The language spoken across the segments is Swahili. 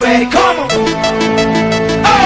ready, come on.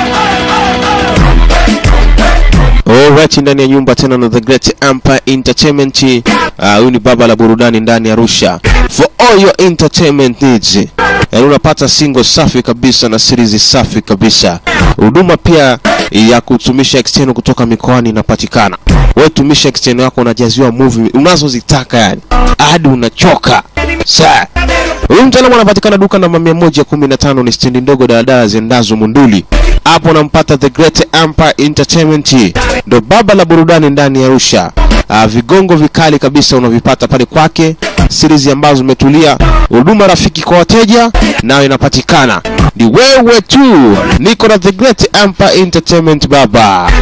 Alright, ndani ya nyumba tena na The Great Empire Entertainment. Ah, Huyu ni baba la burudani ndani ya Arusha. For all your entertainment needs. Yaani unapata single safi kabisa na series safi kabisa. Huduma pia ya kutumisha external kutoka mikoani inapatikana. Wewe tumisha external yako unajaziwa movie unazozitaka yani. Hadi unachoka. Sasa Huyu mtaalamu anapatikana duka namba 115 ni stendi ndogo daladala ziendazo Munduli. Hapo unampata The Great Empire Entertainment, ndo baba la burudani ndani ya Arusha. Ah, vigongo vikali kabisa unavipata pale kwake, series ambazo zimetulia, huduma rafiki kwa wateja nayo inapatikana. Ni wewe tu, niko na The Great Empire Entertainment baba.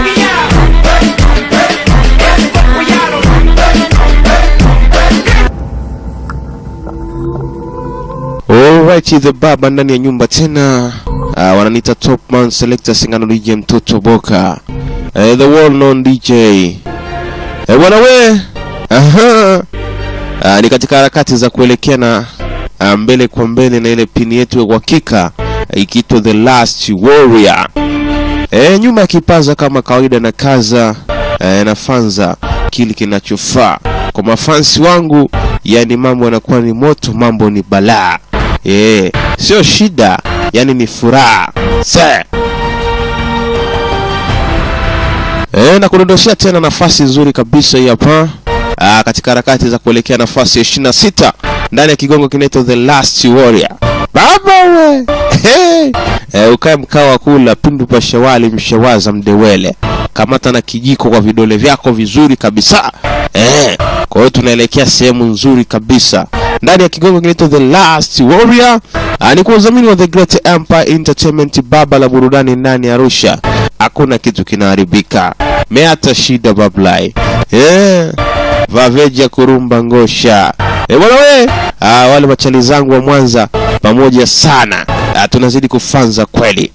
Alright, the baba ndani ya nyumba tena. Uh, wananiita top man selector singano DJ mtoto boka. Uh, the well known DJ. Uh, bwana we. Aha. Uh, ni katika harakati za kuelekea na uh, mbele kwa mbele na ile pini yetu ya uhakika uh, ikiitwa The Last Warrior. E, nyuma ya kipaza kama kawaida na kaza e, na fanza kile kinachofaa kwa mafansi wangu, yani mambo yanakuwa ni moto, mambo ni balaa e, sio shida, yani ni furaha se e, na kudondoshea tena nafasi nzuri kabisa hii hapa ah, katika harakati za kuelekea nafasi ya 26 ndani ya kigongo kinaitwa The Last Warrior. Baba we hey. E, ukae mkao wa kula pindu pa shawali mshawaza mdewele, kamata na kijiko kwa vidole vyako vizuri kabisa e. Kwa hiyo tunaelekea sehemu nzuri kabisa ndani ya kigongo kinaitwa The Last Warrior. Ah, ni kwa udhamini wa The Great Empire Entertainment, baba la burudani ndani ya Arusha. Hakuna kitu kinaharibika, meata shida bablai yeah. Vaveja kurumba ngosha e, bwana we ah, wale machali zangu wa Mwanza pamoja sana ah, tunazidi kufanza kweli.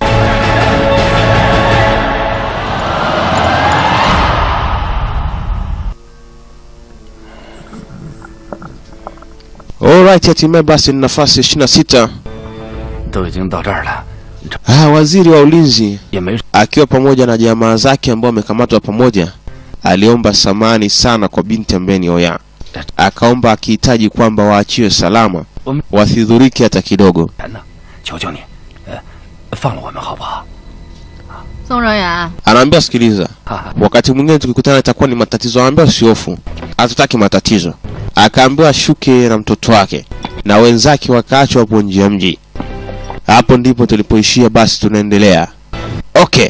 Alright, hatimaye basi ni nafasi ya 26. 都已经到这儿了， Ah, waziri wa ulinzi 也没 akiwa pamoja na jamaa zake ambao wamekamatwa pamoja, aliomba samani sana kwa binti ambaye ni Oya. Akaomba akihitaji kwamba waachiwe salama, wasidhuriki hata kidogo. 人呢，求求你，呃，放了我们好不好？ 宋哲远， Anaambia sikiliza, 哈哈， wakati mwingine tukikutana itakuwa ni matatizo. Anaambia usihofu, hatutaki matatizo. Akaambiwa ashuke na mtoto wake na wenzake wakaachwa hapo nje ya mji. Hapo ndipo tulipoishia, basi tunaendelea. Okay,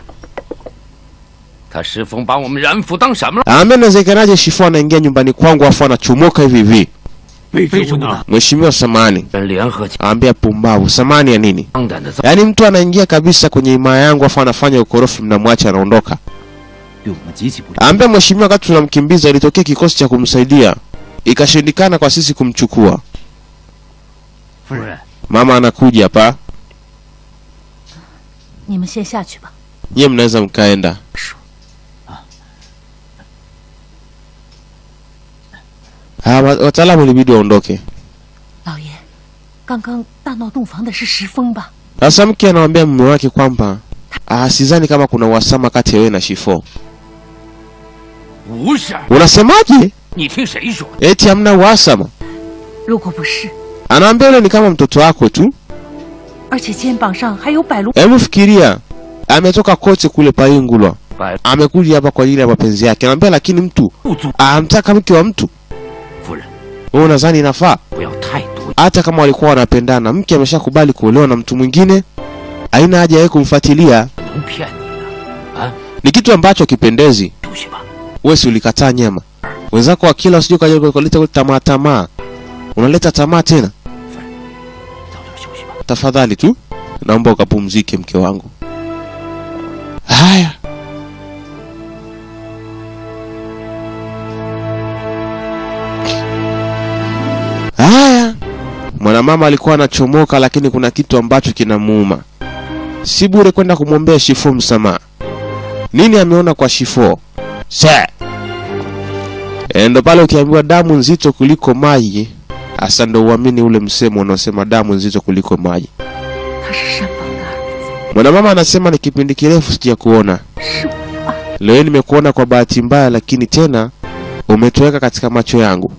他石峰把我们染府当什么了？ anaambia inawezekanaje Shifu anaingia nyumbani kwangu afu anachomoka hivi hivi? 为什么呢？ Mheshimiwa samani, 人联合起 anaambia pumbavu. Samani ya nini? 当胆的造， Yaani mtu anaingia kabisa kwenye himaya yangu afu anafanya ukorofi, mnamwacha anaondoka. 对我们极其不利。 Anaambia mheshimiwa, wakati tunamkimbiza ilitokea kikosi cha kumsaidia, ikashindikana kwa sisi kumchukua. 夫人， Mama anakuja hapa, 你们先下去吧。 nyie mnaweza mkaenda. Ah, wa- wataalamu ilibidi waondoke. 老爷，刚刚大闹洞房的是石峰吧？ Sasa mke anamwambia mume wake kwamba ah, sidhani kama kuna uhasama kati ya wewe na Shifo. 不是， Unasemaje? 你听谁说？ Eti hamna uhasama? 如果不是， Anaambia yule ni kama mtoto wako tu. 而且肩膀上还有百路， Hebu fikiria, ametoka kote kule Paingulwa, 百 amekuja hapa kwa ajili ya mapenzi yake. Anaambia lakini mtu 不足。 amtaka mke wa mtu. 夫人， Wewe unadhani inafaa? 不要太多。 Hata kama walikuwa wanapendana, mke ameshakubali kuolewa na mtu mwingine, haina haja yeye kumfuatilia. 能骗你的， Ni kitu ambacho kipendezi. 出去吧。 Wewe si ulikataa nyama, wenzako wakila, usije ukaja kuleta kule tamaa tamaa, unaleta tamaa tena. 早点休息吧。 Tafadhali tu naomba ukapumzike, mke wangu. Haya, haya. Mwanamama alikuwa anachomoka, lakini kuna kitu ambacho kinamuuma. Si bure kwenda kumwombea Shifo msamaha. Nini ameona kwa Shifo? Se e, ndo pale ukiambiwa damu nzito kuliko maji, hasa ndo uamini ule msemo unaosema damu nzito kuliko maji. 他是山房的儿子， Mwanamama anasema ni kipindi kirefu sijakuona. 是我啊！ Leo nimekuona kwa bahati mbaya, lakini tena umetoweka katika macho yangu.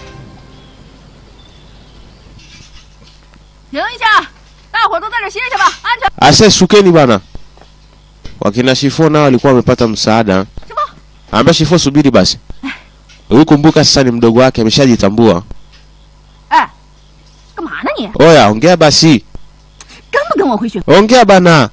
停一下，大伙儿都在这歇歇吧，安全。 Ase, shukeni bana. Wakina Shifo nao walikuwa wamepata msaada. Ambia Shifo, subiri basi. Huyu kumbuka sasa ni mdogo wake, ameshajitambua. 哎，干嘛呢你？ Oya, ongea basi, 跟不跟我回雪？ ongea bana.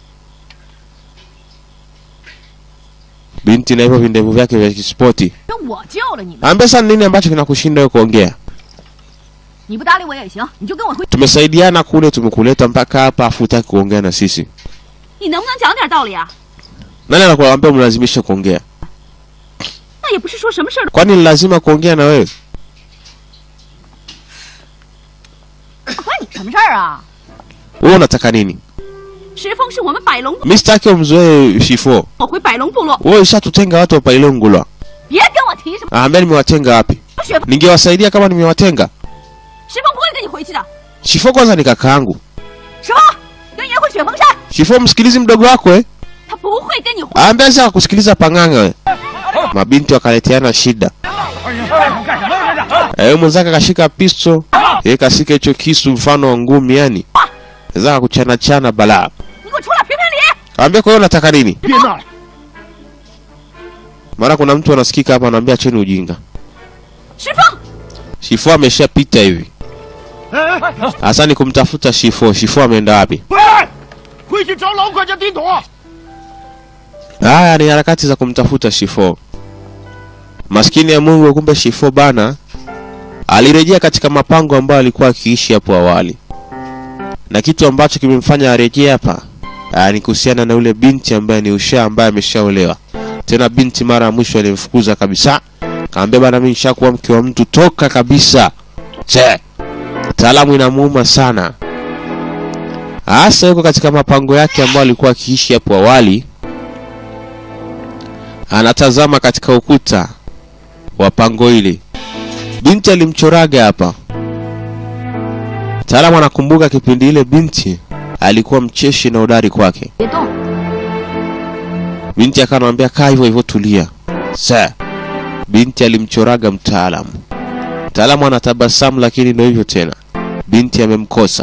Binti na hivyo vindevu vyake vya kispoti. 我救了你们， Ambia sasa nini ambacho kinakushinda wewe kuongea? 你不搭理我也行，你就跟我回。 Tumesaidiana kule, tumekuleta mpaka hapa, afu hutaki kuongea na sisi. 你能不能讲点道理啊？ Nani anakuambia mlazimisha kuongea? 那也不是说什么事儿都 Kwani ni lazima kuongea na wewe? 关你什么事儿啊？ Wewe unataka nini? 石峰是我们百龙部， Mimi sitaki umzoee Shifo. 我回百龙部落， Wewe ushatutenga watu wa Pailongulwa. 别跟我提什么 Ambia nimewatenga wapi? 雪峰， Ningewasaidia kama nimewatenga. 石峰不会跟你回去的。 Shifo kwanza ni kakaangu. 石峰，跟爷回雪峰山， Shifo msikilizi mdogo wako eh? 他不会跟你回。 Ambia sasa kusikiliza panganga we. Mabinti wakaleteana shida. Eh, mwenzake akashika pisto, yeye kashika hicho kisu mfano wa ngumi yani. Zaka kuchana chana balaa. 你给我出来评评理！ Ambia kwa hiyo unataka nini? 别闹了， Mara kuna mtu anasikika hapa anaambia acheni ujinga. 石峰， Shifo ameshapita hivi. 哎哎， Hasa ni kumtafuta Shifo. Shifo ameenda wapi? 回回去找老管家顶朵。 Haya ni harakati za kumtafuta Shifo. Maskini ya Mungu, kumbe Shifo bana alirejea katika mapango ambayo alikuwa akiishi hapo awali, na kitu ambacho kimemfanya arejee hapa ah, ni kuhusiana na yule binti ambaye ni Usha ambaye ameshaolewa. Tena binti mara ya mwisho alimfukuza kabisa, kaambia bana, mimi nishakuwa mke wa mtu, toka kabisa. Che, taalamu inamuuma sana, hasa yuko katika mapango yake ambayo alikuwa akiishi hapo awali anatazama katika ukuta wa pango hili. Binti alimchoraga hapa. Mtaalamu anakumbuka kipindi ile binti alikuwa mcheshi na udari kwake. 别动， Binti akanamwambia kaa hivyo hivyo, tulia. Sa binti alimchoraga mtaalamu. Mtaalamu anatabasamu, lakini ndio hivyo tena, binti amemkosa.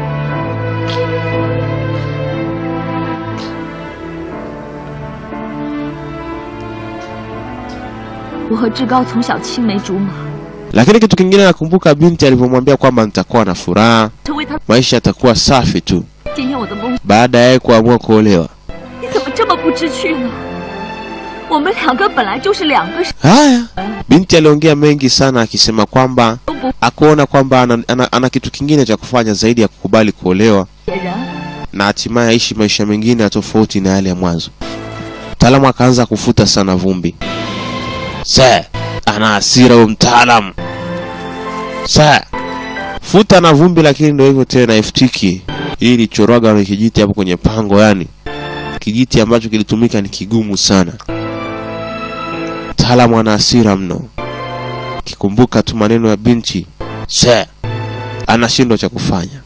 我和志高从小青梅竹马， Lakini kitu kingine nakumbuka binti alivyomwambia kwamba nitakuwa na furaha, 成为他 maisha yatakuwa safi tu 今天我的梦， baada ya yeye kuamua kuolewa. 你怎么这么不知趣呢？我们两个本来就是两个 Haya, binti aliongea mengi sana akisema kwamba 都不 akuona kwamba ana, ana, ana kitu kingine cha kufanya zaidi ya kukubali kuolewa 别人， na hatimaye aishi maisha mengine ya tofauti na yale ya mwanzo. Mtaalamu akaanza kufuta sana vumbi. Se, ana hasira huyo mtaalamu. Se, futa na vumbi, lakini ndio hivyo tena, iftiki. Hii ilichorwaga na kijiti hapo kwenye pango, yani kijiti ambacho kilitumika ni kigumu sana. Mtaalamu ana hasira mno, kikumbuka tu maneno ya binti. Se, anashindwa cha kufanya.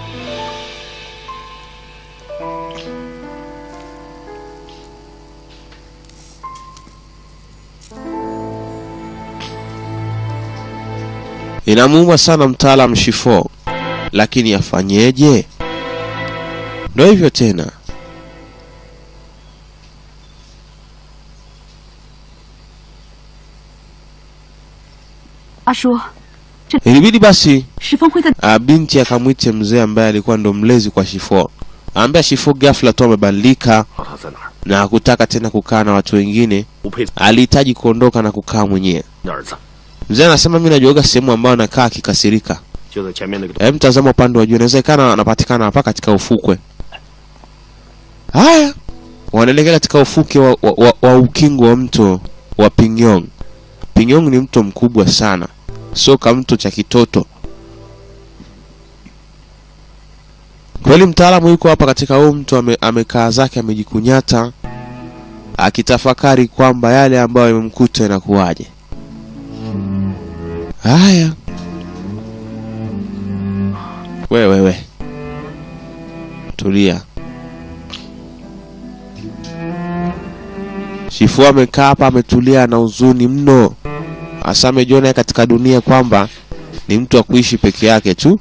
Inamuuma sana mtaalam Shifo, lakini afanyeje? Ndo hivyo tena. 阿叔， Ilibidi basi 石峰会在 ah, binti akamwite mzee ambaye alikuwa ndo mlezi kwa Shifo, aambia Shifo ghafla tu amebadilika 他在哪儿？ na hakutaka tena kukaa na watu wengine, 不配 alihitaji kuondoka na kukaa mwenyewe. 你儿子 Mzee anasema mimi najuaga sehemu ambayo anakaa akikasirika. 就在前面那个。 Hebu mtazama upande wa juu, inawezekana anapatikana hapa katika ufukwe. Haya, wanaelekea katika ufuke wa, wa, wa, wa ukingo wa mto wa Pingyong. Pingyong ni mto mkubwa sana, sio kama mto cha kitoto. Kweli mtaalamu yuko hapa katika huu mto, ame, amekaa zake amejikunyata, akitafakari kwamba yale ambayo yamemkuta inakuwaje. Haya, wewe we. tulia. Shifu amekaa hapa ametulia na huzuni mno, hasa amejiona katika dunia kwamba ni mtu wa kuishi peke yake tu.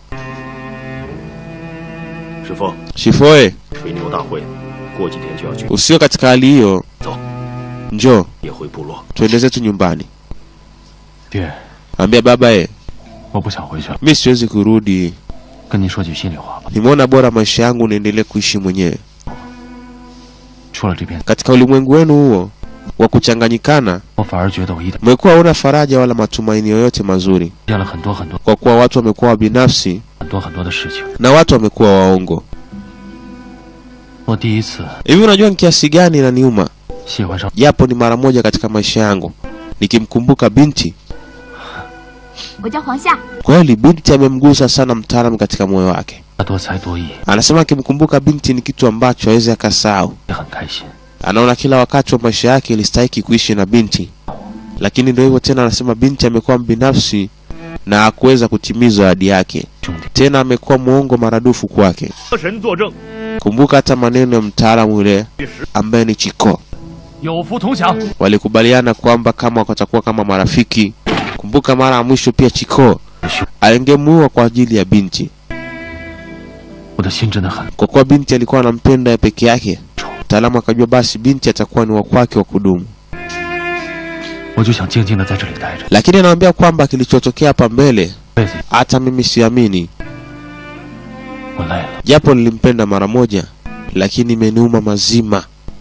师傅， Shifu oye, 水牛大会过几天就要举， usio katika hali hiyo, 走， njoo 也回部落。 tuende zetu nyumbani. 爹， Ambia baba e, 我不想回去了， mi siwezi kurudi, 跟您说句心里话吧。 nimeona bora maisha yangu niendelee kuishi mwenyewe 出了这片， katika ulimwengu wenu huo wa kuchanganyikana. 我反而觉得我一点 Mmekuwa hauna faraja wala matumaini yoyote mazuri, 见了很多很多 kwa kuwa watu wamekuwa wabinafsi 很多很多的事情。 na watu wamekuwa waongo. 我第一次 Hivi unajua ni kiasi gani inaniuma, 喜欢上 japo ni mara moja katika maisha yangu, nikimkumbuka binti. 我叫黄夏， Kweli binti amemgusa sana mtaalamu katika moyo wake. 他多才多艺， Anasema akimkumbuka binti ni kitu ambacho hawezi akasahau. 也很开心。 Anaona kila wakati wa maisha yake ilistahiki kuishi na binti, lakini ndio hivyo tena. Anasema binti amekuwa mbinafsi na hakuweza kutimiza ahadi yake, 兄弟， tena amekuwa mwongo maradufu kwake. 神作证， Kumbuka hata maneno ya mtaalamu yule ambaye ni Chiko, 有福同享。 walikubaliana kwamba kama watakuwa kama marafiki. Kumbuka mara ya mwisho pia Chiko alingemuua kwa ajili ya binti, 我的心真的很 kwa kuwa binti alikuwa anampenda ya peke yake. Mtaalamu akajua basi binti atakuwa ni wa kwake wa kudumu, 我就想静静的在这里待着， lakini anaambia kwamba kilichotokea hapa mbele 这辈子 hata mimi siamini, 我累了。 japo nilimpenda mara moja, lakini imeniuma mazima.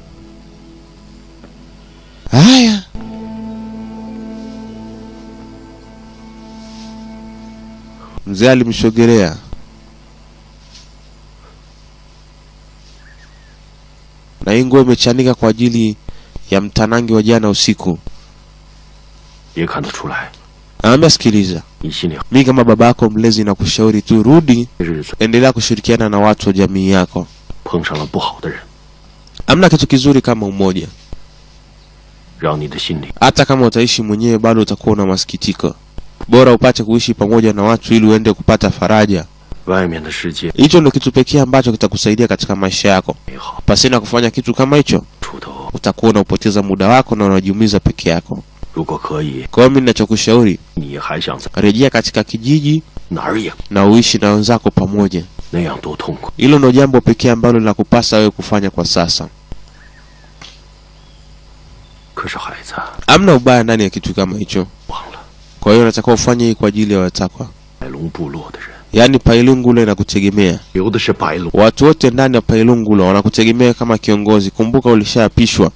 Haya, mzee alimsogelea na hii nguo imechanika kwa ajili ya mtanangi wa jana usiku. 也看得出来， Anaambia sikiliza, 你心里 mi kama baba yako mlezi na kushauri tu, rudi, 日子 endelea kushirikiana na watu wa jamii yako. 碰上了不好的人， Hamna kitu kizuri kama umoja. 让你的心里 Hata kama utaishi mwenyewe, bado utakuwa na masikitiko. Bora upate kuishi pamoja na watu ili uende kupata faraja. 外面的世界 Hicho ndio kitu pekee ambacho kitakusaidia katika maisha yako. 美好， Pasina kufanya kitu kama hicho, 出头。 utakuwa unapoteza muda wako na unajiumiza peke yako. 如果可以， Kwa hiyo mimi ninachokushauri, 你还想在 rejea katika kijiji 哪儿也 na uishi na wenzako pamoja. 那样多痛苦。 Hilo ndio jambo pekee ambalo linakupasa wewe kufanya kwa sasa. 可是孩子， Hamna ubaya ndani ya kitu kama hicho. 忘了 Kwa hiyo unatakiwa ufanye hii kwa ajili ya watakwa, 白龙部落的人， yaani Pailungule inakutegemea. 留的是白龙。 Watu wote ndani ya Pailungula wanakutegemea kama kiongozi. Kumbuka ulishaapishwa.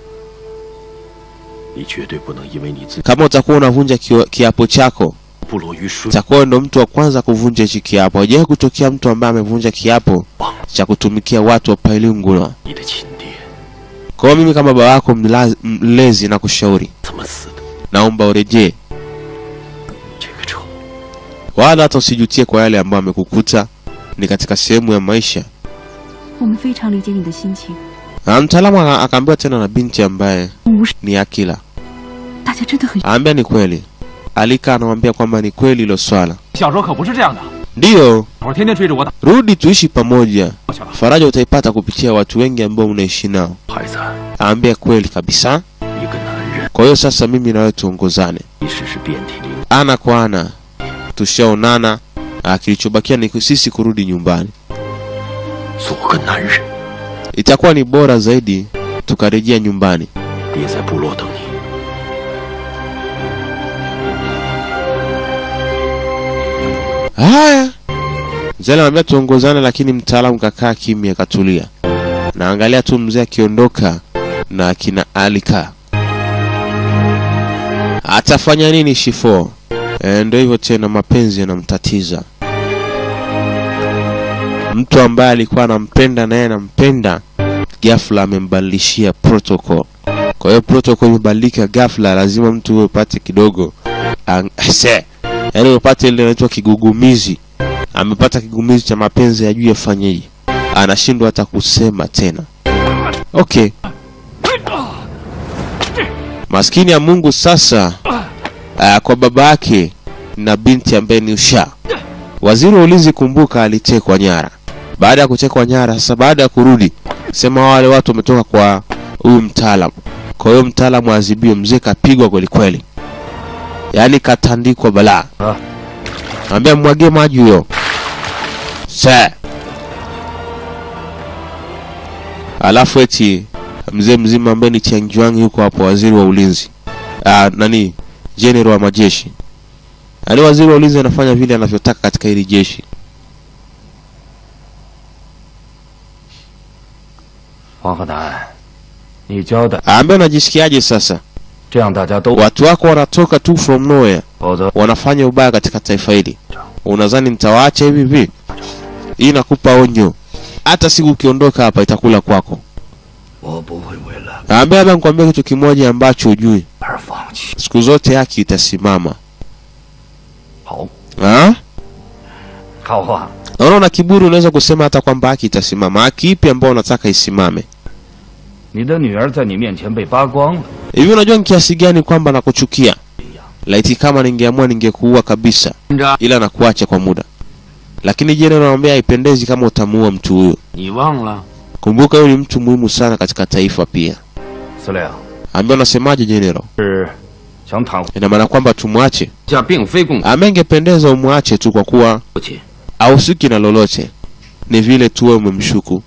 你绝对不能因为你自己 Kama utakuwa unavunja kio- kiapo chako, 部落于水， utakuwa ndo mtu wa kwanza kuvunja hichi kiapo. Hajawahi kutokea mtu ambaye amevunja kiapo 忘了 cha kutumikia watu wa Pailungula. 你的亲爹 Kwa hiyo mimi kama baba yako mla- mlezi na kushauri, 怎么死的， naomba urejee, 这个仇 wala hata usijutie kwa yale ambayo amekukuta. Ni katika sehemu ya maisha. 我们非常理解你的心情。 Na mtaalamu aka- akaambiwa tena na binti ambaye 无视 ni Akila, 大家真的很 aambia ni kweli. Alika anamwambia kwamba ni kweli hilo swala. 小时候可不是这样的， Ndiyo, 我天天追着我打 rudi tuishi pamoja. 过去了。 Faraja utaipata kupitia watu wengi ambao unaishi nao. 孩子， Aambia kweli kabisa. 一个男人， Kwa hiyo sasa mimi na wewe tuongozane 即使是遍体鳞， ana kwa ana, tushaonana. Ah, Kilichobakia ni sisi kurudi nyumbani. 做个男人， Itakuwa ni bora zaidi tukarejea nyumbani. 爹在部落等你。 Haya, mzee anamwambia tuongozane, lakini mtaalamu kakaa kimya, akatulia. Naangalia tu mzee akiondoka na akina Alika. Atafanya nini Shifo? E, ndio hivyo tena, mapenzi yanamtatiza. Mtu ambaye alikuwa anampenda naye anampenda, ghafla amembadilishia protocol. Kwa hiyo protocol imebadilika ghafla, lazima mtu huyo upate kidogo ang- se yaani upate ile inaitwa kigugumizi. Amepata kigumizi cha mapenzi, ajui afanyeje, anashindwa hata kusema tena. Okay, maskini ya Mungu sasa. Uh, kwa baba yake na binti ambaye ni Usha, waziri wa ulinzi, kumbuka, alitekwa nyara. baada ya kutekwa nyara. Sasa baada ya kurudi, sema wale watu wametoka kwa huyu mtaalamu. Kwa hiyo mtaalamu azibiwe, mzee kapigwa kweli kweli, yaani katandikwa balaa. Ah. Ambia mwagie maji huyo. Sa. Alafu eti mzee mzima ambaye ni Chiangjuang yuko hapo, waziri wa ulinzi. Ah, nani? General wa majeshi. Yaani waziri wa ulinzi anafanya vile anavyotaka katika hili jeshi. 黄鹤南，你交代， Ambia unajisikiaje sasa? 这样大家都， Watu wako wanatoka tu from nowhere 否则 wanafanya ubaya katika taifa hili. Unadhani nitawaacha hivi hivi? Hii nakupa onyo. Hata siku ukiondoka hapa itakula kwako. 我不会为了 Ambia labda nikwambie kitu kimoja ambacho hujui. 而放弃。 Siku zote haki itasimama. 好， Ha? 好话， Naona una kiburi unaweza kusema hata kwamba haki itasimama. Haki ipi ambayo unataka isimame? 你的女儿在你面前被扒光了， Hivi unajua ni kiasi gani kwamba nakuchukia? Laiti kama ningeamua ningekuua kabisa, ila nakuacha kwa muda. Lakini je, naambia haipendezi kama utamuua mtu huyo. 你忘了？ Kumbuka huyu ni mtu muhimu sana katika taifa pia. 司令 Ambia unasemaje General? 是想袒护 Ina maana kwamba tumwache? 这并非共 Ama ingependeza umwache tu kwa kuwa 父亲， hahusiki na lolote, ni vile tu wewe umemshuku.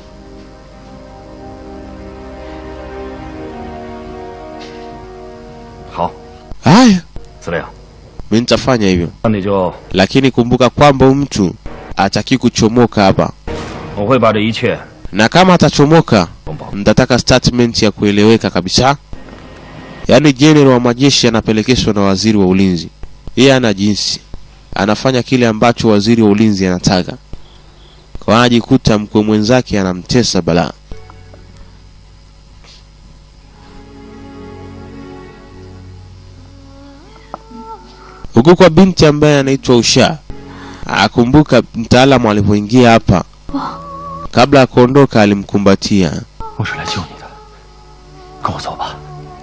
好， Haya, 司令， mimi nitafanya hivyo, 那你就 lakini kumbuka kwamba huyu mtu ataki kuchomoka hapa, 我会把这一切 na kama atachomoka 通报。 mtataka statement ya kueleweka kabisa. Yaani general wa majeshi anapelekeshwa na waziri wa ulinzi, yeye ana jinsi, anafanya kile ambacho waziri wa ulinzi anataka, kwa anajikuta mkwe mwenzake anamtesa balaa. Huku kwa binti ambaye anaitwa Usha, akumbuka mtaalamu alipoingia hapa, kabla ya kuondoka alimkumbatia. 我是来救你的，跟我走吧。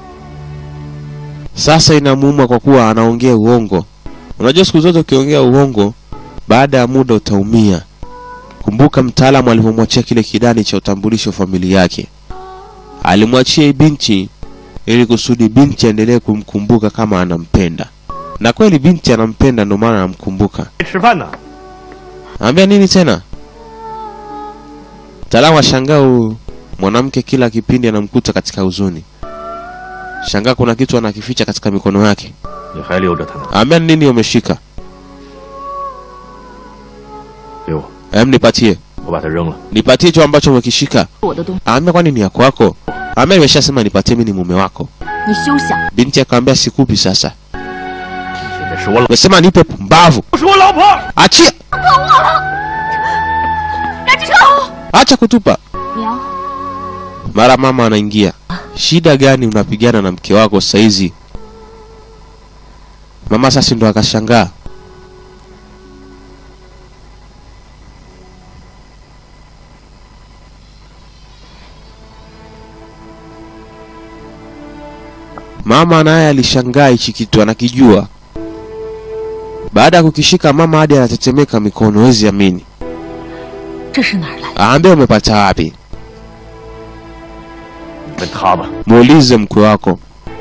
Sasa inamuuma kwa kuwa anaongea uongo. Unajua siku zote ukiongea uongo, baada ya muda utaumia. Kumbuka mtaalamu alivyomwachia kile kidani cha utambulisho familia yake, alimwachia hii binti ili kusudi binti aendelee kumkumbuka kama anampenda, na kweli binti anampenda, ndio maana anamkumbuka. 吃饭呢？ Ambia nini tena? Mtaalamu ashangaa huyu mwanamke kila kipindi anamkuta katika huzuni. Shangaa kuna kitu anakificha katika mikono yake. 你还留着它呢？ Ambia ni nini umeshika? 给我， Em, nipatie. 我把它扔了。 Nipatie hicho ambacho umekishika. 我的东西， Ambia kwani ni ya kwako? Ambia nimeshasema nipatie mimi ni mume wako. 你休想！ Binti akamwambia sikupi sasa. 现在是我老， Umesema nipe pumbavu. 是我老婆。 Achia. 让这车！ Acha kutupa. 娘， Mara mama anaingia. Shida gani unapigana na mke wako saizi? Mama sasa ndo akashangaa. Mama naye alishangaa hichi kitu anakijua. Baada ya kukishika mama hadi anatetemeka mikono, wezi amini. 这是哪儿来的？ Aambia umepata wapi? 问他吧。 Muulize mkwe wako.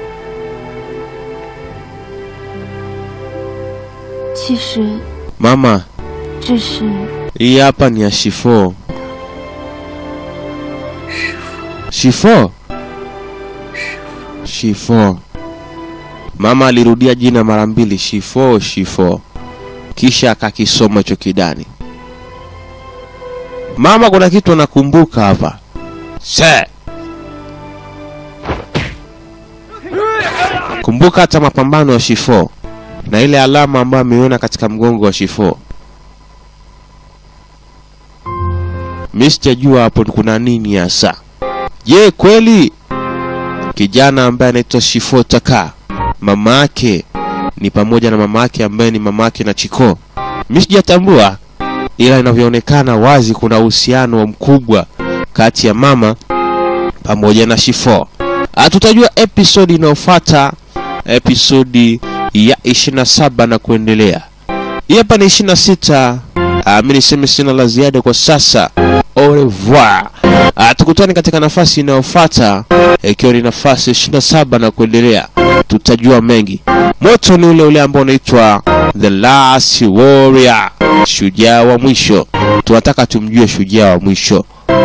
其实 Mama, 这是 hii hapa ni ya shifo. Shifo? Shifo. Mama alirudia jina mara mbili, shifo, shifo, kisha akakisoma hicho kidani. Mama, kuna kitu anakumbuka hapa. Se. Kumbuka hata mapambano ya shifo na ile alama ambayo ameiona katika mgongo wa shifo. Mi sijajua hapo kuna nini hasa. Je, kweli kijana ambaye anaitwa Shifo Taka mama yake ni pamoja na mama yake ambaye ni mama yake na Chiko? Mi sijatambua, ila inavyoonekana wazi kuna uhusiano mkubwa kati ya mama pamoja na Shifo. Ah, tutajua episodi inayofuata, episodi ya 27 na kuendelea. Hii hapa ni 26 Ah, mi niseme sina la ziada kwa sasa. Au revoir. Ah, tukutane katika nafasi inayofuata ikiwa ni nafasi 27 na kuendelea. Tutajua mengi. Moto ni ule ule ambao unaitwa The Last Warrior, shujaa wa mwisho. Tunataka tumjue shujaa wa mwisho.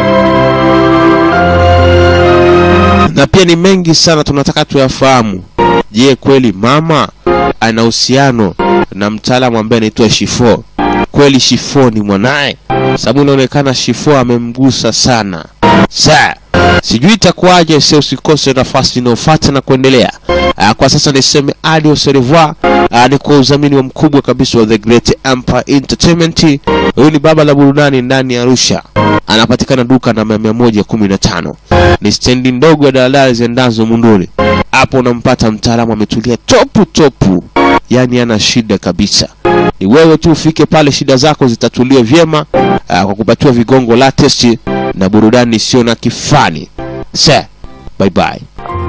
na pia ni mengi sana tunataka tuyafahamu. Je, kweli mama ana uhusiano na mtaalamu ambaye anaitwa Shifo? Kweli Shifo ni mwanaye? Sababu inaonekana Shifo amemgusa sana. Sa sijui itakuwaje, sio usikose nafasi inayofuata na kuendelea. Ah, kwa sasa niseme adios au revoir. Ah, ni kwa udhamini wa mkubwa kabisa wa The Great Empire Entertainment. Huyu ni baba la burudani ndani ya Arusha, anapatikana duka namba mia moja kumi na tano ni stendi ndogo ya daladala ziendazo Munduri. Hapo unampata mtaalamu ametulia topu topu, yaani ana shida kabisa. Ni wewe tu ufike pale, shida zako zitatuliwa vyema ah, kwa kupatiwa vigongo latest na burudani isiyo na kifani. Se, bye bye.